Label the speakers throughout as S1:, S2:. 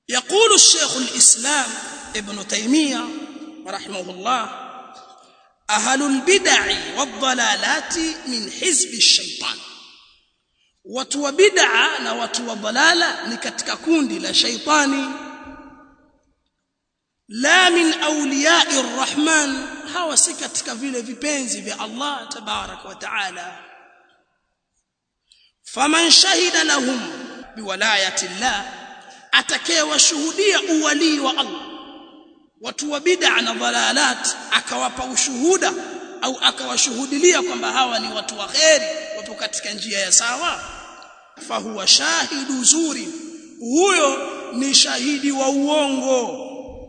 S1: يقول الشيخ الإسلام ابن تيمية رحمه الله أهل البدع والضلالات من حزب الشيطان watu wa bid'a na watu wa dhalala ni katika kundi la shaitani la min awliya'i arrahman hawa si katika vile vipenzi vya Allah tabarak wa taala faman shahida lahum biwalayati Allah atakayewashuhudia uwali wa Allah watu wa bid'a na dhalalat akawapa ushuhuda au akawashuhudilia kwamba hawa ni watu wa kheri wapo katika njia ya sawa fahuwa shahidu zuri huyo ni shahidi wa uongo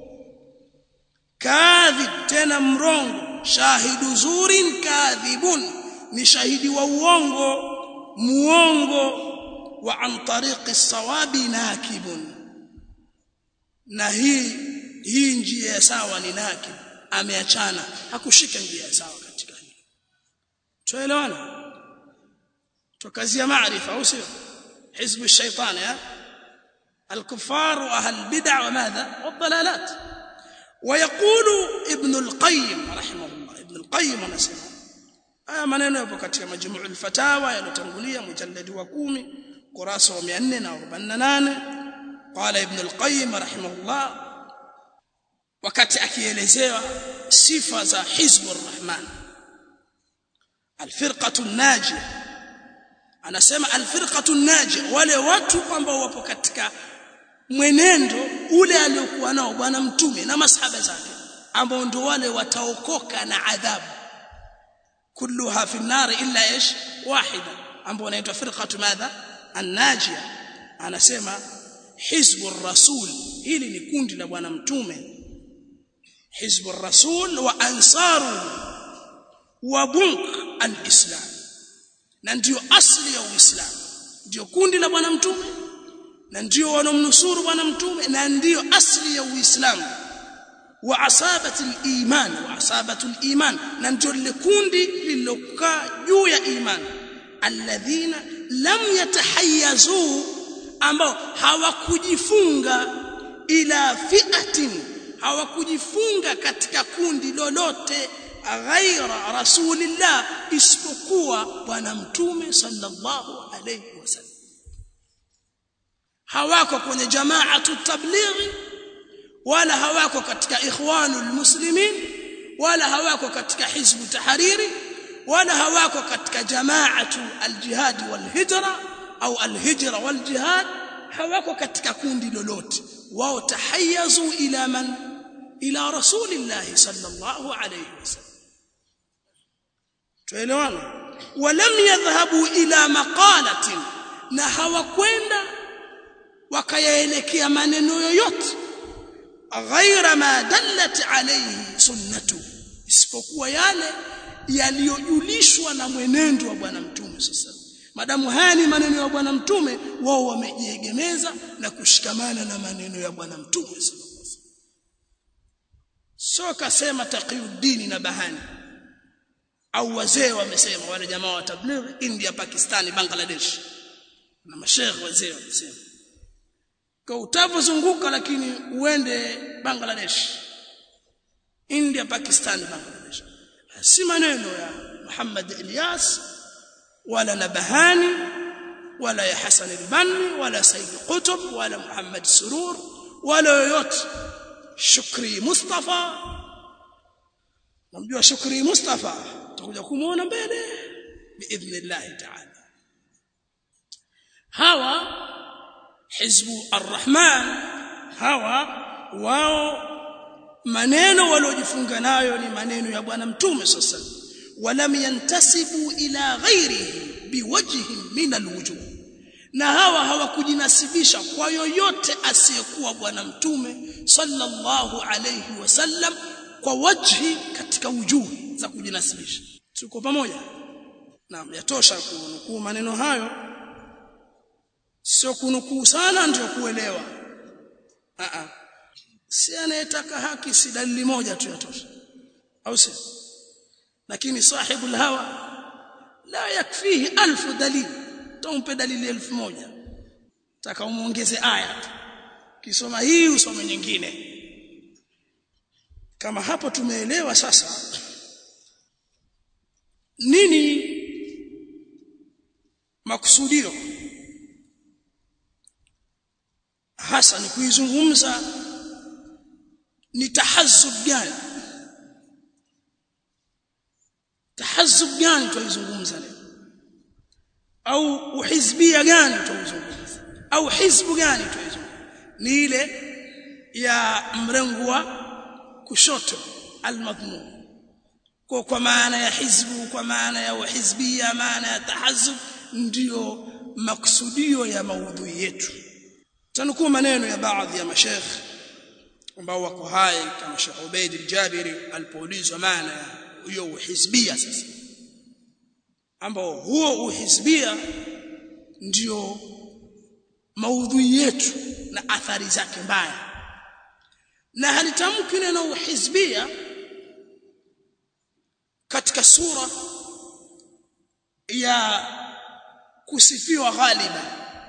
S1: kadhib tena mrongo shahidu zurin kadhibun ni shahidi wa uongo muongo wa an tariqi sawabi nakibun na hii hii njia ya sawa ni nakib ameachana hakushika njia ya sawa katika hili tuelewana tukazia maarifa au sio حزب الشيطان يا الكفار واهل البدع وماذا والضلالات ويقول ابن القيم رحمه الله ابن القيم anasema haya maneno yapo katika majmuu al-fatawa yalotangulia mujalladi wa 10 kurasa wa 448 qala ibn al-qayyim rahimahullah wakati akielezewa sifa za hizbur rahman al-firqatu an-najiyah anasema alfirqatu naji wale watu ambao wapo katika mwenendo ule aliokuwa nao bwana mtume na masahaba zake ambao ndio wale wataokoka na adhabu kulluha fi nar illa ish wahida ambao wanaitwa firqatu madha an-najia anasema hizbur rasul hili ni kundi la bwana mtume hizbur rasul wa ansaru wa bunk al-islam na ndiyo asli ya Uislamu ndiyo kundi la bwana mtume na ndiyo wanomnusuru bwana mtume na ndiyo asli ya Uislamu wa asabati iman wa asabatu iman na ndiyo lile kundi lililokaa juu ya iman alladhina lam yatahayyazu ambao hawakujifunga ila fi'atin hawakujifunga katika kundi lolote ghaira rasulillah isipokuwa bwana mtume sallallahu alayhi wasallam hawako kwenye jamaatu tablighi wala hawako katika ikhwanul muslimin wala hawako katika hizbu tahariri wala hawako katika jamaatu aljihad walhijra au alhijra waljihad hawako katika kundi lolote wao tahayazu ila man ila rasulillah sallallahu alayhi wasallam tuelewana walam yadhhabu ila maqalatin na hawakwenda wakayaelekea maneno yoyote ghaira ma dallat alayhi sunnatu isipokuwa yale yaliyojulishwa na mwenendo wa bwana mtume sasa madamu haya ni maneno ya bwana mtume wao wamejiegemeza na kushikamana na maneno ya bwana mtume sallallahu alaihi wasallam sio kasema taqiyuddin na bahani au wazee wamesema wale jamaa wa tablighi India Pakistani Bangladesh na masheikh wazee wamesema kwa utavozunguka lakini uende Bangladesh India Pakistan Bangladesh si maneno ya Muhammad Ilyas wala Nabahani wala ya Hassan al-Banni wala Said Qutb wala Muhammad Surur wala yoyote Shukri Mustafa namjua Shukri Mustafa tutakuja kumuona mbele biidhnillah ta'ala hawa hizbu arrahman hawa wao maneno waliojifunga nayo ni maneno ya bwana mtume sasa walam yantasibu ila ghairihi biwajhin min alwujuh na hawa hawakujinasibisha kwa yoyote asiyekuwa bwana mtume sallallahu alayhi wasallam kwa wajhi katika wujuhi za kujinasibisha tuko pamoja naam yatosha kunukuu maneno hayo sio kunukuu sana ndio kuelewa a a si anayetaka haki si dalili moja tu yatosha au si lakini sahibul hawa la yakfihi alfu dalili tumpe dalili elfu moja taka umuongeze aya ukisoma hii usome nyingine kama hapo tumeelewa sasa nini makusudio hasa ni kuizungumza ni tahazzub gani tahazzub gani tuizungumza leo au uhizbia gani tuizungumza au hizbu gani tuizungumza ni ile ya mrengo wa kushoto almadhmum kwa kwa maana ya hizbu kwa maana ya uhizbia maana ya tahazzub ndiyo maksudio ya maudhui yetu tanukuu maneno ya baadhi ya mashekh ambao wako hai kama Sheikh Ubaid al-Jabiri alipoulizwa maana ya hiyo uhizbia sasa ambao huo uhizbia ndio maudhui yetu na athari zake mbaya na halitamki neno uhizbia katika sura ya kusifiwa ghaliba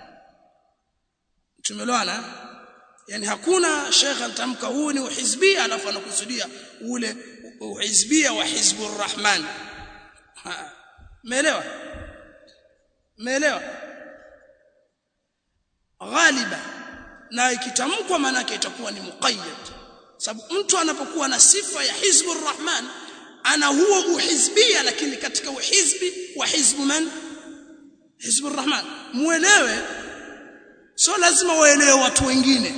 S1: tumeelewana yani hakuna shekha atamka huu ni uhizbia alafu anakusudia ule uhizbia wa hizbur rahman umeelewa umeelewa ghaliba na ikitamkwa maana yake itakuwa ni muqayyad sababu mtu anapokuwa na sifa ya hizbur rahman ana huo uhizbia lakini katika uhizbi wa hizbu man hizbur rahman muelewe sio lazima waelewe watu wengine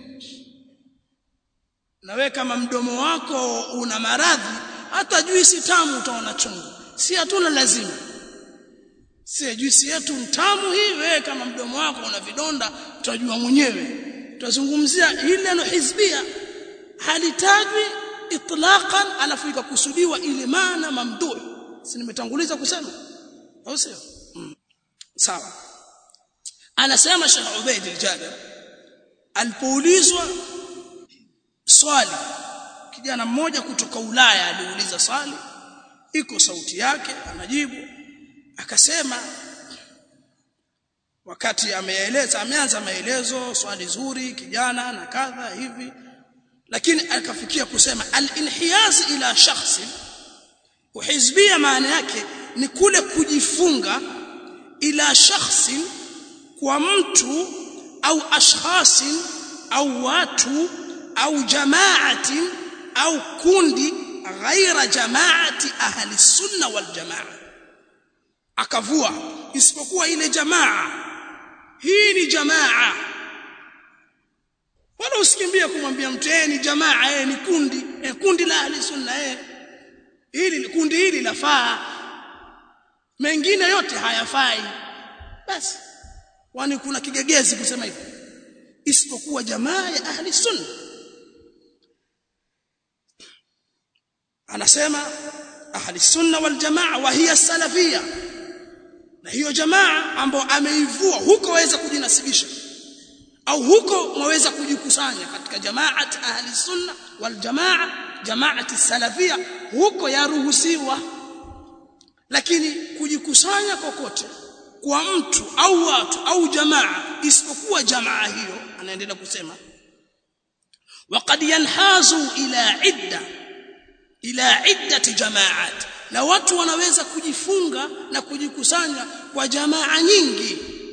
S1: na we kama mdomo wako una maradhi hata juisi tamu utaona chungu si hatuna lazima si juisi yetu mtamu hii wewe kama mdomo wako una vidonda utajua mwenyewe tutazungumzia ile neno hizbia halitajwi itlaqan alafu ikakusudiwa ile maana mamdhuh si nimetanguliza kusema au sio mm. sawa anasema Sheikh Ubaid al-Jabir alipoulizwa swali kijana mmoja kutoka Ulaya aliuliza swali iko sauti yake anajibu akasema wakati ameeleza ameanza maelezo swali zuri kijana na kadha hivi lakini akafikia kusema al-inhiyaz ila shakhsi uhizbia maana yake ni kule kujifunga ila shakhsi kwa mtu au ashkhasin au watu au jamaati au kundi ghaira jamaati ahli sunna wal jamaa akavua isipokuwa ile jamaa hii ni jamaa wala usikimbie kumwambia mtu yeye ni jamaa yeye ni kundi eh, kundi la ahli sunna yeye hili kundi hili lafaa mengine yote hayafai basi wani kuna kigegezi kusema hivyo isipokuwa jamaa ya ahli sunna anasema ahli sunna wal jamaa wa hiya salafia na hiyo jamaa ambao ameivua huko waweza kujinasibisha au huko mwaweza kujikusanya katika jamaat ahli sunna wal jamaa jamaati salafia huko yaruhusiwa lakini kujikusanya kokote kwa mtu au watu au jamaa isipokuwa jamaa hiyo anaendelea kusema وقد ينحاز الى عده الى عده جماعات na watu wanaweza kujifunga na kujikusanya kwa jamaa nyingi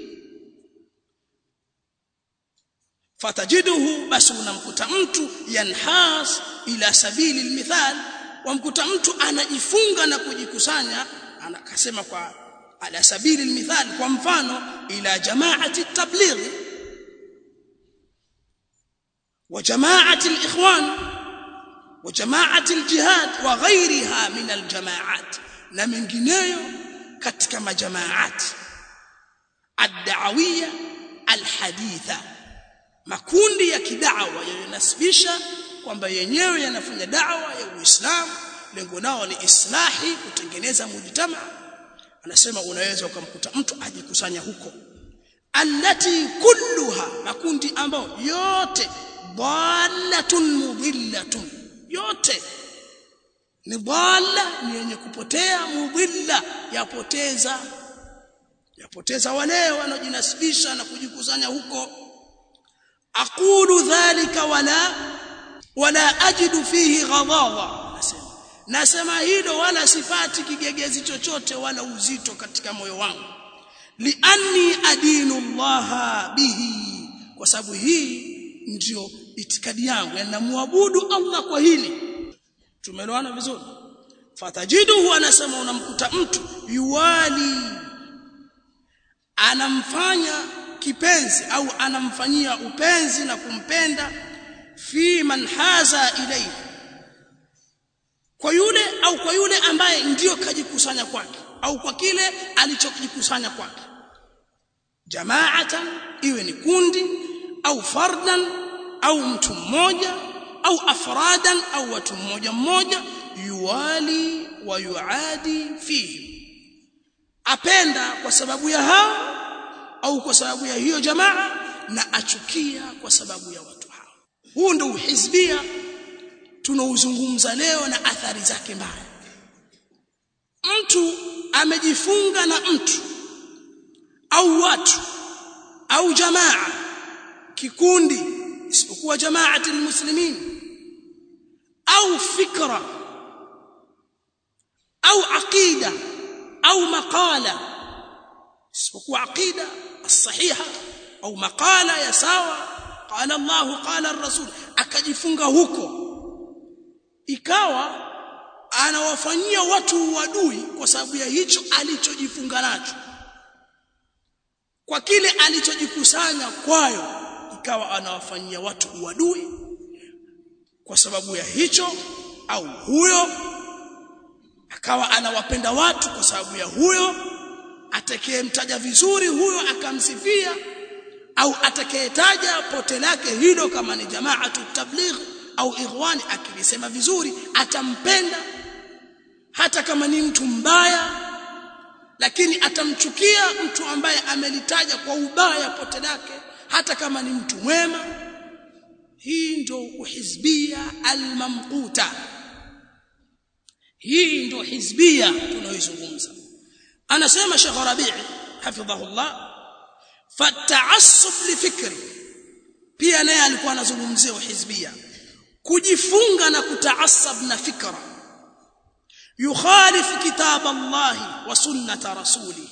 S1: fatajiduhu basi unamkuta mtu yanhas ila sabili almithal wamkuta mtu anajifunga na kujikusanya anakasema kwa ala sabili almithal kwa mfano ila jamaati tabligh wa jamaati alikhwan wa jamaati aljihad wa ghairiha min aljamaat na mengineyo katika majamaat ad-da'awiyya alhaditha makundi ya kidawa yanasibisha kwamba yenyewe yanafanya dawa ya Uislamu lengo nao ni islahi kutengeneza mujtama anasema unaweza ukamkuta mtu ajikusanya huko allati kulluha makundi ambayo yote dhalatun mudillatun yote ni dhalla ni yenye kupotea mudilla yapoteza yapoteza wale wanaojinasibisha na kujikusanya huko aqulu dhalika wala wala ajidu fihi ghadhawa nasema nasema hilo wala sipati kigegezi chochote wala uzito katika moyo wangu lianni adinu llaha bihi kwa sababu hii ndio itikadi yangu yani namwabudu Allah kwa hili tumeelewana vizuri fatajiduhu anasema unamkuta mtu yuwali anamfanya kipenzi au anamfanyia upenzi na kumpenda fi man haza ilayhi kwa yule au kwa yule ambaye ndiyo kajikusanya kwake au kwa kile alichokikusanya kwake jamaatan iwe ni kundi au fardan au mtu mmoja au afradan au watu mmoja mmoja yuwali wa yuadi fihi apenda kwa sababu ya hao au kwa sababu ya hiyo jamaa na achukia kwa sababu ya watu hao huu ndio uhizbia tunauzungumza leo na athari zake mbaya mtu amejifunga na mtu au watu au jamaa kikundi isipokuwa jamaati almuslimin au fikra au aqida au maqala isipokuwa aqida as-sahiha au maqala ya sawa qala Allah qala ar-rasul akajifunga huko ikawa anawafanyia watu uadui kwa sababu ya hicho alichojifunga nacho kwa kile alichojikusanya kwayo ikawa anawafanyia watu uadui kwa sababu ya hicho au huyo akawa anawapenda watu kwa sababu ya huyo atakayemtaja vizuri huyo akamsifia au atakayetaja pote lake hilo kama ni jamaatu tabligh au ikhwani akilisema vizuri atampenda hata kama ni mtu mbaya lakini atamchukia mtu ambaye amelitaja kwa ubaya pote lake hata kama ni mtu mwema hii ndio uhizbia almamquta hii ndio hizbia tunaoizungumza anasema Sheikh Rabi' hafidhahullah fata'assub lifikri pia naye alikuwa anazungumzia uhizbia kujifunga na kutaasab na fikra yukhalif kitab Allah wa sunnat rasulih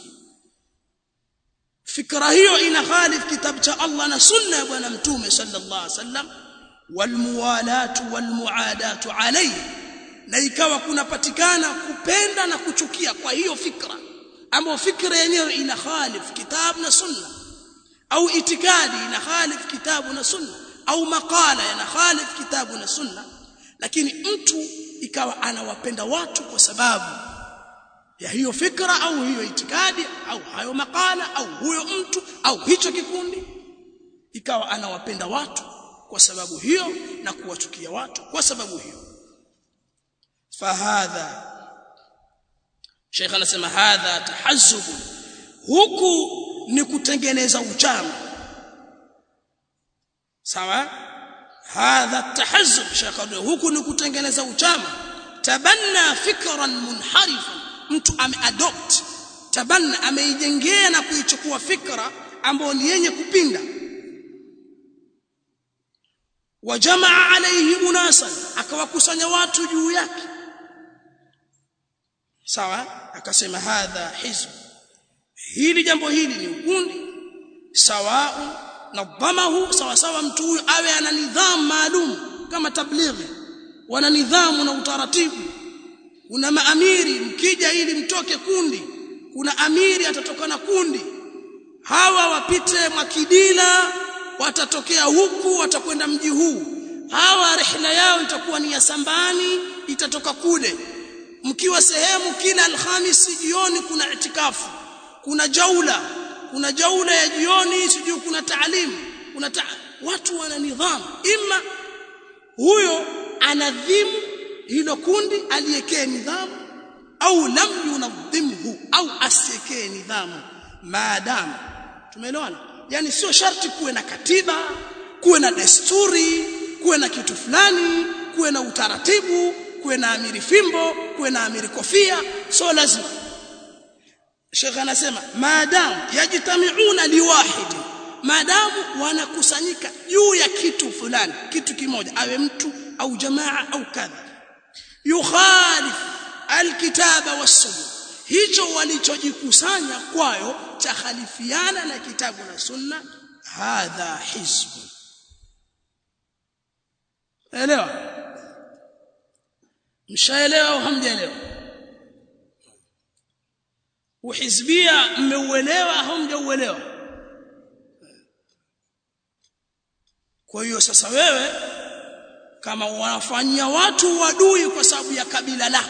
S1: fikra hiyo ina khalif kitab cha Allah na sunna ya bwana mtume sallallahu alaihi wasallam walmuwalatu walmuadatu alayhi na ikawa kunapatikana kupenda na kuchukia kwa hiyo fikra ambayo fikra yenyewe ina khalif kitab na sunna au itikadi ina khalif kitabu na sunna au makala yana khalif kitabu na sunna lakini mtu ikawa anawapenda watu kwa sababu ya hiyo fikra au hiyo itikadi au hayo makala au huyo mtu au hicho kikundi ikawa anawapenda watu kwa sababu hiyo na kuwachukia watu kwa sababu hiyo fahadha Sheikh anasema hadha tahazzub huku ni kutengeneza uchama sawa hadha tahazzub Sheikh huku ni kutengeneza uchama tabanna fikran munharifan mtu ameadopt tabanna ameijengea na kuichukua fikra ambayo ni yenye kupinda wajamaa alayhi unasan akawakusanya watu juu yake sawa akasema hadha hizb hili jambo hili ni ukundi sawau nadhamahu sawa sawa mtu huyu awe ana nidhamu maalum kama tablighi wana nidhamu na utaratibu kuna maamiri mkija ili mtoke kundi kuna amiri atatoka na kundi hawa wapite mwakidila watatokea huku watakwenda mji huu hawa rehla yao itakuwa ni ya sambani itatoka kule mkiwa sehemu kila alhamisi jioni kuna itikafu kuna jaula kuna jaula ya jioni sijui kuna taalimu kuna ta watu wana nidhamu ima huyo anadhimu hilo kundi aliyekee nidhamu au lam yunadhimhu au asiekee nidhamu maadamu tumeelewana yani sio sharti kuwe na katiba kuwe na desturi kuwe na kitu fulani kuwe na utaratibu kuwe na amiri fimbo kuwe na amiri kofia sio lazima Sheikh anasema maadamu yajtamiuna liwahidi maadamu wanakusanyika juu ya kitu fulani kitu kimoja awe mtu au jamaa au kadha yukhalif alkitaba wassunna hicho walichojikusanya kwayo cha khalifiana na kitabu na sunna hadha hizbu elewa mshaelewa au hamjaelewa uhizbia mmeuelewa au hamjauelewa kwa hiyo sasa wewe kama wanafanyia watu wadui kwa sababu ya kabila lako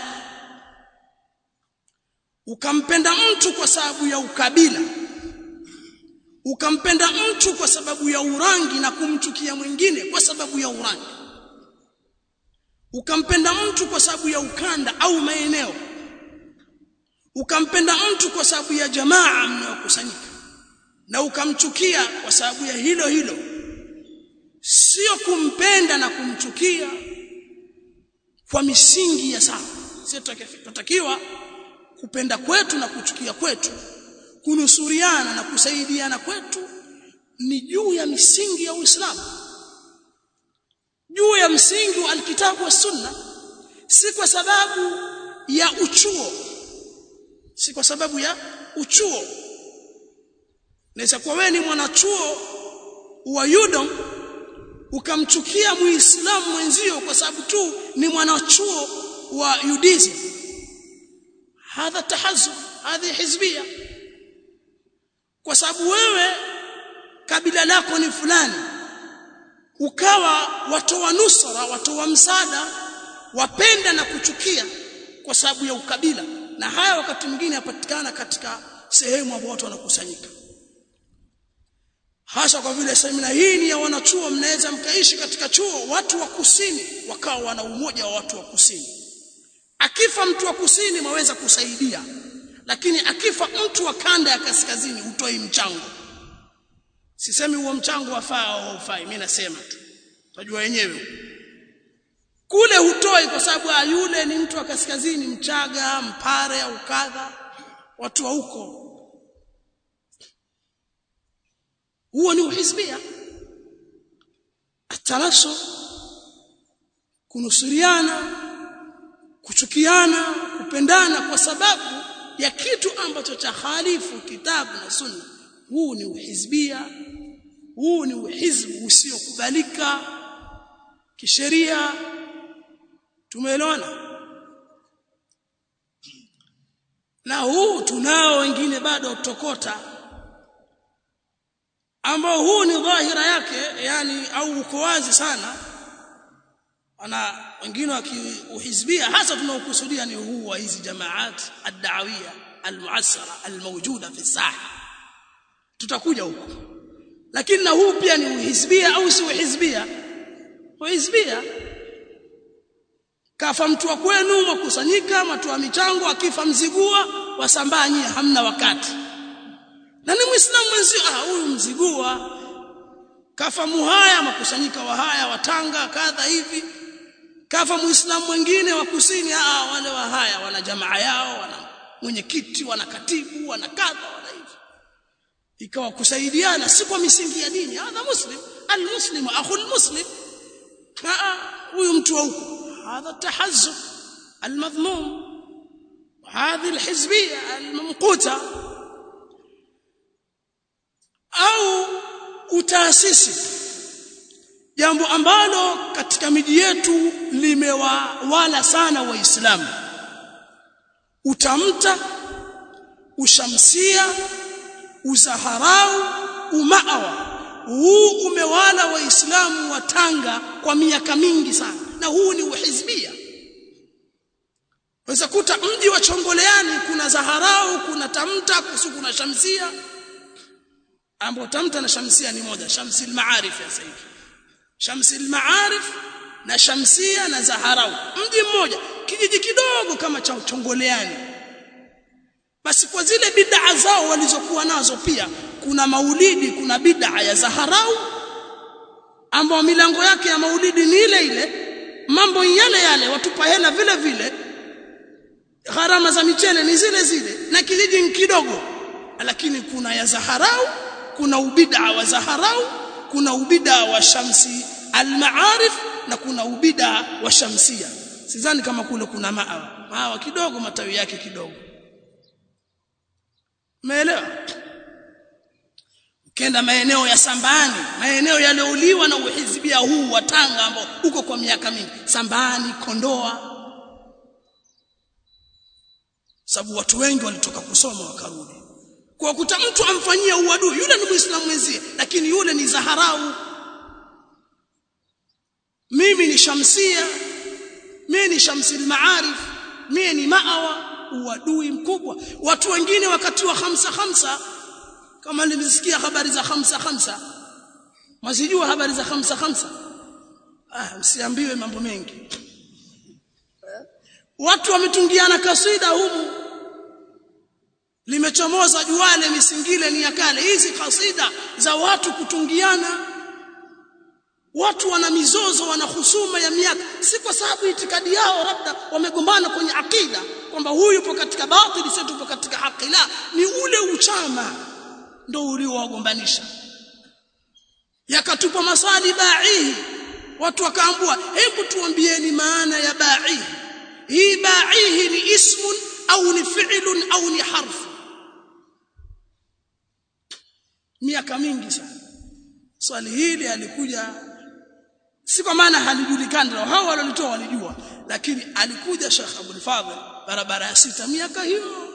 S1: ukampenda mtu kwa sababu ya ukabila ukampenda mtu kwa sababu ya urangi na kumchukia mwingine kwa sababu ya urangi ukampenda mtu kwa sababu ya ukanda au maeneo ukampenda mtu kwa sababu ya jamaa mnayokusanyika na ukamchukia kwa sababu ya hilo hilo sio kumpenda na kumchukia kwa misingi ya sawa sio tutakiwa kupenda kwetu na kuchukia kwetu kunusuriana na kusaidiana kwetu ni juu ya misingi ya Uislamu juu ya msingi wa alkitabu wa sunna si kwa sababu ya uchuo si kwa sababu ya uchuo naweza kuwa wewe ni mwanachuo wa Udom ukamchukia muislamu mwenzio kwa sababu tu ni mwanachuo wa UDSM hadha tahazub hadhi hizbia kwa sababu wewe kabila lako ni fulani ukawa watoa nusra watoa msaada wapenda na kuchukia kwa sababu ya ukabila na haya wakati mwingine yapatikana katika sehemu ambapo watu wanakusanyika hasa kwa vile semina hii ni ya wanachuo mnaweza mkaishi katika chuo watu wa kusini wakawa wana umoja wa watu wa kusini akifa mtu wa kusini mwaweza kusaidia lakini akifa mtu wa kanda ya kaskazini utoi mchango sisemi huo mchango wafaa au haufai mimi nasema tu tajua wenyewe kule hutoi kwa sababu yule ni mtu wa kaskazini mchaga mpare au kadha watu wa huko huo ni uhizbia ataraso kunusuriana kuchukiana kupendana kwa sababu ya kitu ambacho cha khalifu kitabu na sunna huu ni uhizbia huu ni uhizbu usiokubalika kisheria tumeelewana na huu tunao wengine bado tokota ambao huu ni dhahira yake yani au uko wazi sana ana wengine wakiuhizbia hasa tunaokusudia ni huu wa hizi jamaat ad-da'awiyya al-mu'assara al-mawjuda fi saha tutakuja huko lakini na huu pia ni uhizbia au si uhizbia uhizbia kafa mtu wa kwenu mkusanyika mtu wa michango akifa mzigua wasambanye hamna wakati na ni muislamu mwenzio ah huyu mzigua kafa muhaya makusanyika wa haya watanga kadha hivi kafa muislamu mwingine wa kusini ah wale wa haya wana jamaa yao wana mwenyekiti wana katibu wana kadha wana hivi ikawa kusaidiana si kwa misingi ya dini hadha muslim almuslimu akhul muslim huyu mtu wa huko هذا التحزب المذموم وهذه الحزبيه الممقوته au utaasisi jambo ambalo katika miji yetu limewawala sana waislamu utamta ushamsia uzaharau umaawa huu umewala waislamu wa Tanga kwa miaka mingi sana na huu ni uhizbia Waweza kuta mji wa Chongoleani kuna Zaharau, kuna Tamta, kusu kuna Shamsia. Ambao Tamta na Shamsia ni moja, Shamsil Maarif ya sasa hivi. Shamsil Maarif na Shamsia na Zaharau. Mji mmoja, kijiji kidogo kama cha Chongoleani. Basi kwa zile bid'a zao walizokuwa nazo pia kuna maulidi, kuna bid'a ya Zaharau ambao milango yake ya maulidi ni ile ile, mambo yale yale, watupa hela vile vile gharama za michele ni zile zile na kijiji kidogo lakini kuna ya Zaharau kuna ubida wa Zaharau kuna ubida wa Shamsi al-Ma'arif na kuna ubida wa Shamsia sidhani kama kule kuna maawa maawa kidogo matawi yake kidogo umeelewa kenda maeneo ya Sambani maeneo yaliouliwa na uhizibia huu wa Tanga ambao uko kwa miaka mingi Sambani Kondoa sababu watu wengi walitoka kusoma wakarudi kwa kuta mtu amfanyia uadui yule ni muislamu mwenzie lakini yule ni Zaharau mimi ni Shamsia mimi ni Shamsil Maarif mimi ni Maawa uadui mkubwa watu wengine wakati wa hamsa hamsa kama nilisikia habari za hamsa hamsa mwazijua habari za hamsa hamsa ah msiambiwe mambo mengi watu wametungiana kasida humu limechomoza juale misingile ni ya kale hizi kasida za watu kutungiana watu wana mizozo wana husuma ya miaka si kwa sababu itikadi yao labda wamegombana kwenye akida kwamba huyu yupo katika batili sio tupo katika haki la ni ule uchama ndo uliowagombanisha yakatupa maswali ba'ihi watu wakaambua hebu tuambieni maana ya ba'ihi hii ba'ihi ni ismun au ni fi'lun au ni harfu miaka mingi sana swali hili alikuja si kwa maana halijulikani hao walolitoa walijua lakini alikuja Sheikh Abdul Fadhil barabara ya sita miaka hiyo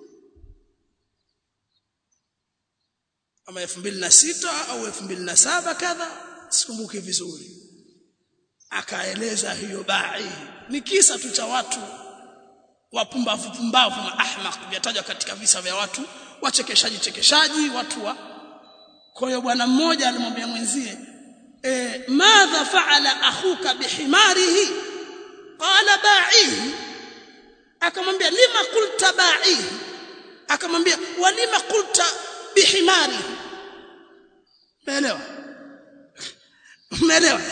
S1: ama 2006 au 2007 kadha sikumbuki vizuri akaeleza hiyo bai ni kisa tu cha watu wapumbavu pumbavu na ahmaq vyatajwa katika visa vya watu wachekeshaji chekeshaji watu wa kwa hiyo bwana mmoja alimwambia mwenzie e, madha faala akhuka bihimarihi qala ba'ihi akamwambia lima qulta ba'ihi akamwambia walima qulta bihimarihi umeelewa umeelewa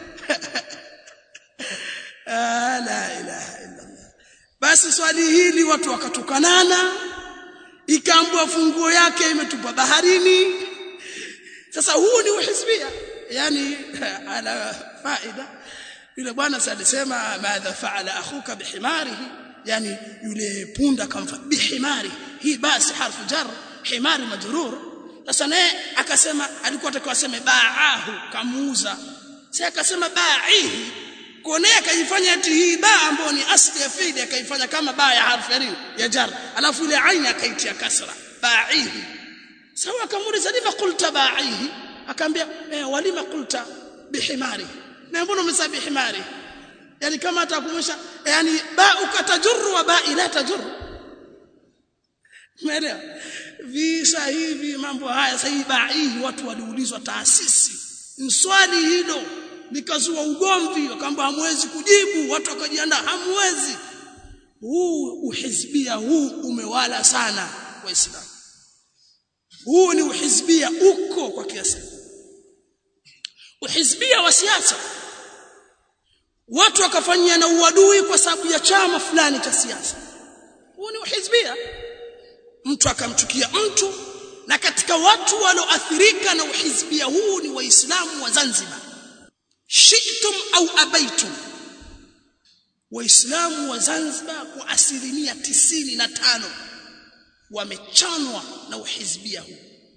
S1: la ilaha illa Allah basi swali hili watu wakatukanana ikaambua funguo yake imetupwa baharini sasa huu ni uhizbia yani ala faida yule bwana alisema madha faala akhuka bihimarihi yani yule punda kamfa bihimari hii basi harfu jar himari majrur sasa naye akasema alikuwa atakiwa aseme baahu kamuuza sasa akasema baihi kuonea akajifanya eti hii ba ambayo ni asli ya fi'li akaifanya kama ba ya harfu ya nini ya jar alafu ile aini akaitia kasra baihi sawa akamuuliza lima qulta baihi akaambia eh, walima qulta bihimari na mbona umesema bihimari yani kama atakumusha yani ba ukatajurru wa ba ila tajurru umeelewa visa hivi mambo haya sasa baihi watu waliulizwa taasisi mswali hilo likazua ugomvi wakaamba hamwezi kujibu watu wakajiandaa hamwezi huu uhizbia huu umewala sana waislamu huu ni uhizbia uko kwa kiasi uhizbia wa siasa watu wakafanyia na uadui kwa sababu ya chama fulani cha siasa huu ni uhizbia mtu akamchukia mtu na katika watu walioathirika na uhizbia huu ni waislamu wa Zanzibar shi'tum au abaitum waislamu wa Zanzibar kwa asilimia tisini na tano wamechanwa na uhizbia huu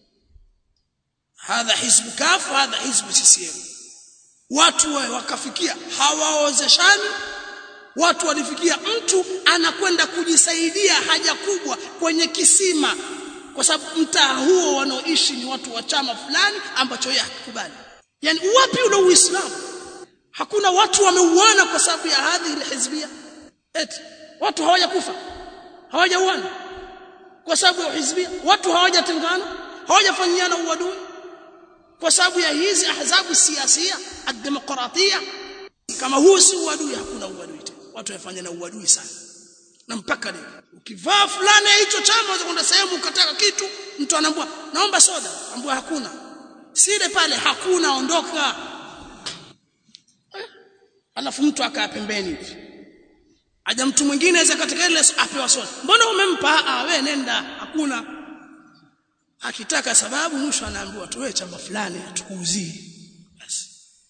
S1: hadha hizbu kafu hadha hizbu CCM watu wakafikia hawaozeshani watu walifikia mtu anakwenda kujisaidia haja kubwa kwenye kisima kwa sababu mtaa huo wanaoishi ni watu wa chama fulani ambacho yeye hakubali yani wapi ule uislamu hakuna watu wameuana kwa sababu ya hadhi ile hizbia eti watu hawajakufa hawajauana kwa sababu ya hizbia watu hawajatengana hawajafanyiana uadui kwa sababu ya hizi ahzabu siasia ad-demokratia kama huu si uadui hakuna uadui tena watu wafanyana uadui sana na mpaka leo ukivaa fulana hicho chama unaweza kwenda sehemu ukataka kitu mtu anaambia naomba soda ambua hakuna sile pale hakuna ondoka eh? alafu mtu akaa pembeni hivi aja mtu mwingine aweza katika ile apewa soda mbona umempa ah wewe nenda hakuna akitaka sababu mwisho anaambiwa tuwe chama fulani tukuuzie basi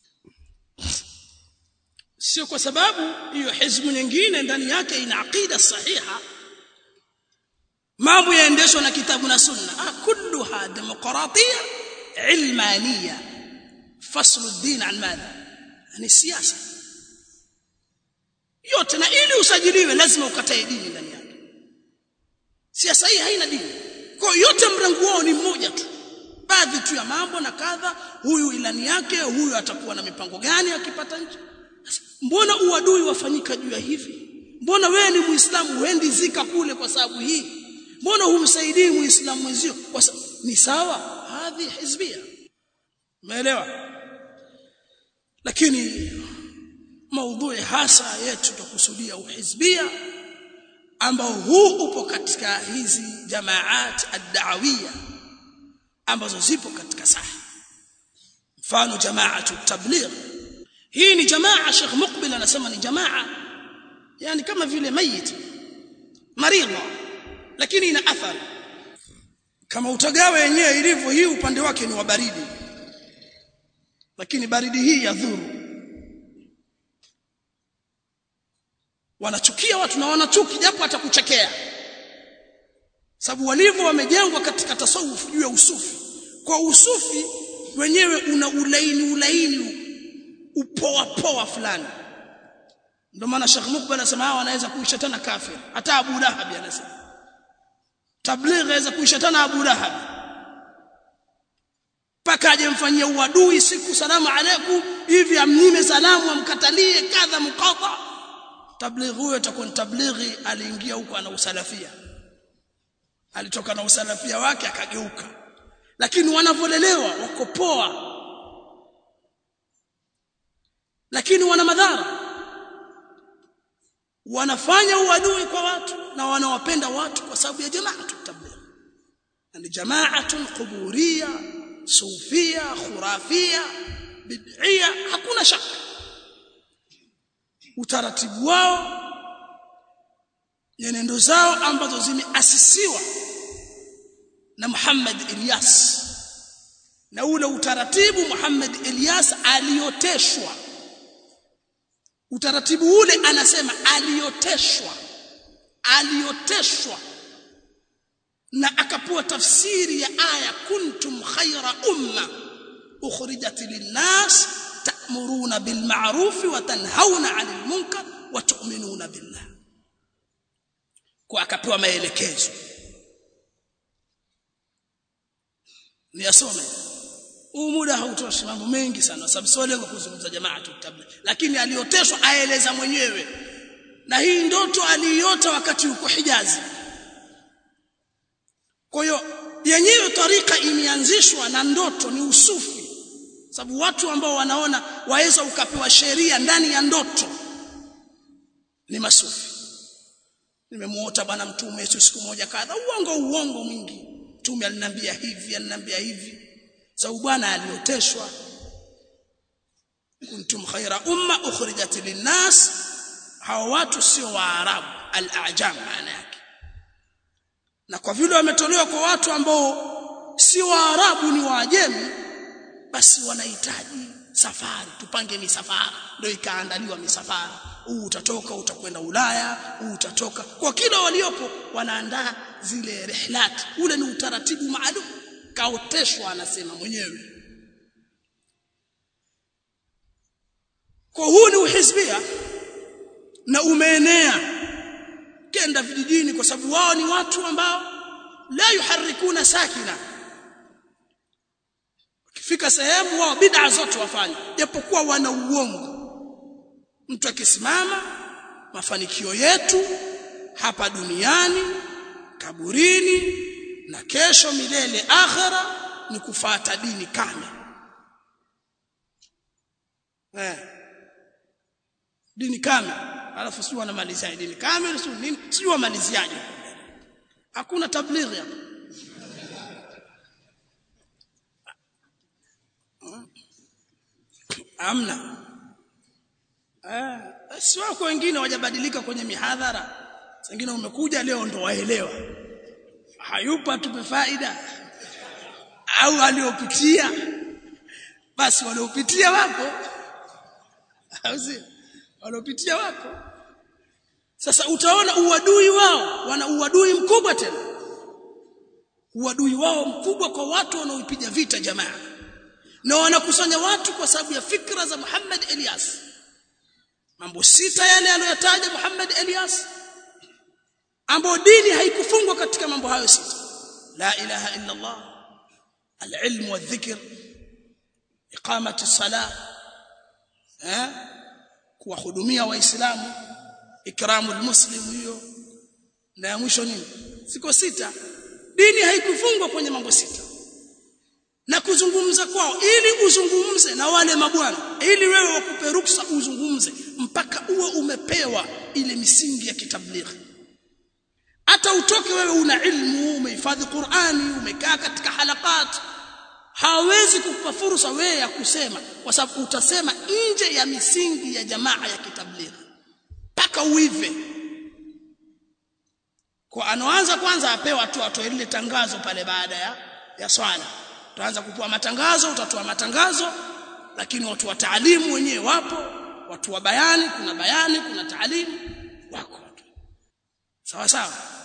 S1: sio kwa sababu hiyo hizbu nyingine ndani yake ina aqida sahiha mambo yaendeshwa na kitabu na sunna ah kulluha demokratia ilmania faslu ad-din an madha ni siasa yote na ili usajiliwe lazima ukatae dini ndani yake siasa hii haina dini kwa yote mrango wao ni mmoja tu baadhi tu ya mambo na kadha huyu ilani yake huyu atakuwa na mipango gani akipata nchi mbona uadui wafanyika juu ya hivi mbona wewe ni muislamu uendi zika kule kwa sababu hii mbona humsaidii muislamu mwenzio kwa sababu ni sawa hadhi hizbia umeelewa lakini maudhui hasa yetu tukusudia uhizbia ambao huu upo katika hizi jamaat ad-da'awiyya ambazo zipo katika sahi mfano jamaatu tabligh hii ni jamaa Sheikh Muqbil anasema ni jamaa yani kama vile mayit maridha lakini ina athari kama utagawa yenyewe ilivyo hii upande wake ni wa baridi lakini baridi hii yadhuru wanachukia watu na wanachuki japo atakuchekea sababu walivyo wamejengwa katika tasawuf juu ya usufi kwa usufi wenyewe una ulaini ulaini upoa poa fulani ndio maana Sheikh Mukbal anasema hawa wanaweza kuisha tena kafir hata Abu Lahab anasema tabligh anaweza kuisha tena Abu Lahab paka aje mfanyia uadui siku salamu alaykum hivi amnyime salamu amkatalie kadha mqata tabligh huyo atakuwa tablighi aliingia huko ana usalafia alitoka na usalafia wake akageuka lakini wanavolelewa wako poa lakini wana madhara wanafanya uadui kwa watu na wanawapenda watu kwa sababu ya jamaatu tabligh ni jamaatun quburia sufia khurafia bid'ia hakuna shaka utaratibu wao nyenendo zao ambazo zimeasisiwa na Muhammad Ilyas na ule utaratibu Muhammad Ilyas alioteshwa utaratibu ule anasema alioteshwa alioteshwa na akapewa tafsiri ya aya kuntum khaira umma ukhrijat linnas ta'muruna bil ma'ruf wa tanhauna 'anil munkar wa tu'minuna billah kwa akapewa maelekezo niyasome huu muda hautoshi mambo mengi sana sababu sio lengo kuzungumza jamaa tu tabligh lakini alioteshwa aeleza mwenyewe na hii ndoto aliiota wakati uko Hijazi kwa hiyo yenyewe tarika imeanzishwa na ndoto ni usufi sababu watu ambao wanaona waweza ukapewa sheria ndani ya ndoto ni masufi nimemuota bwana mtume Yesu siku moja kadha uongo uongo mwingi mtume aliniambia hivi aliniambia hivi sababu bwana alioteshwa kuntum khaira umma ukhrijat linnas hawa watu sio waarabu al-ajam maana yake na kwa vile wametolewa kwa watu ambao si waarabu ni waajemi basi wanahitaji safari tupange misafara ndio ikaandaliwa misafara huu utatoka utakwenda Ulaya huu utatoka kwa kila waliopo wanaandaa zile rihlat ule ni utaratibu maalum kaoteshwa anasema mwenyewe kwa huu ni uhizbia na umeenea kenda vijijini kwa sababu wao ni watu ambao la yuharikuna sakina ukifika sehemu wao bid'a zote wafanya japokuwa wana uongo mtu akisimama mafanikio yetu hapa duniani kaburini na kesho milele akhera ni kufata dini kame eh dini kame alafu sio wanamalizia dini kame sio nini sio wamaliziaje hakuna tablighi hapa amna eh si wako wengine wajabadilika kwenye mihadhara wengine umekuja leo ndo waelewa hayupa tupe faida au waliopitia basi waliopitia wapo au si waliopitia wapo sasa utaona uadui wao wana uadui mkubwa tena uadui wao mkubwa kwa watu wanaoipiga vita jamaa na wanakusanya watu kwa sababu ya fikra za Muhammad Elias mambo sita yale aliyotaja Muhammad Elias ambayo dini haikufungwa katika mambo hayo sita la ilaha illa Allah al-ilm wa dhikr iqamati as-salah eh kuwahudumia waislamu ikramu al-muslim hiyo na ya mwisho nini siko sita dini haikufungwa kwenye mambo sita na kuzungumza kwao ili uzungumze na wale mabwana ili wewe wakupe ruksa uzungumze mpaka uwe umepewa ile misingi ya kitablighi hata utoke wewe una ilmu umehifadhi Qur'ani umekaa katika halakat hawezi kukupa fursa wewe ya kusema kwa sababu utasema nje ya misingi ya jamaa ya kitablighi mpaka uive kwa anaanza kwanza apewa tu atoe lile tangazo pale baada ya ya swala utaanza kupewa matangazo utatoa matangazo lakini watu wa taalimu wenyewe wapo watu wa bayani kuna bayani kuna taalimu wako sawa sawa